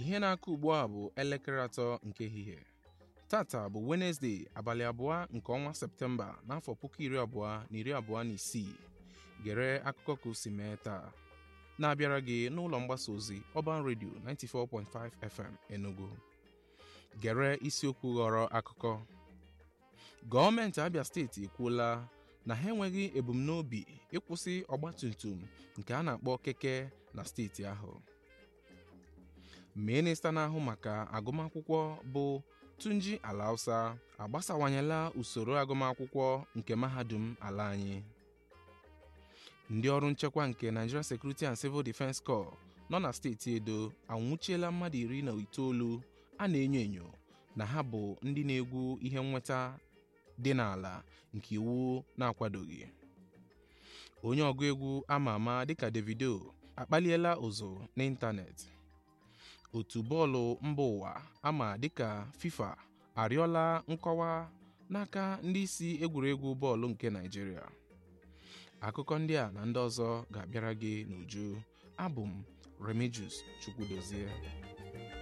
ihe na-akụ ugbu a bụ elekere atọ nke ehihie tata bụ wenesde abalị abụọ nke ọnwa septemba n'afọ puku iri abụọ na iri abụọ na isii gere akụkọ ka o si mee taa na-abịara gị n'ụlọ mgbasa ozi Urban Radio 94.5 FM Enugu gere isiokwu ghọrọ akụkọ gọọmenti Abia steeti ekwuola na ha enweghị ebumnobi ịkwụsị ọgbatumtum nke a na-akpọ keke na steeti ahụ minista na-ahụ maka agụmakwụkwọ bụ Tunji Alausa agbasawanyela usoro agụmakwụkwọ nke mahadum ala anyị ndị ọrụ nchekwa nke Nigeria Security and Civil Defense Corps nọ na steeti Edo anwụchiela mmadụ iri na itoolu a na-enyo enyo na ha bụ ndị na-egwu ihe nnweta dị n'ala nke iwu na-akwadoghị onye ọgụ egwu ama ama dịka Davido akpaliela ụzụ n'ịntanetị otu bọọlụ mba ụwa ama dịka FIFA arịọla nkọwa n'aka ndị isi egwuregwu bọọlụ nke Naịjirịa akụkọ ndị a na ndị ọzọ ga-abịara gị n'uju abụ m Remigius Chukwudozie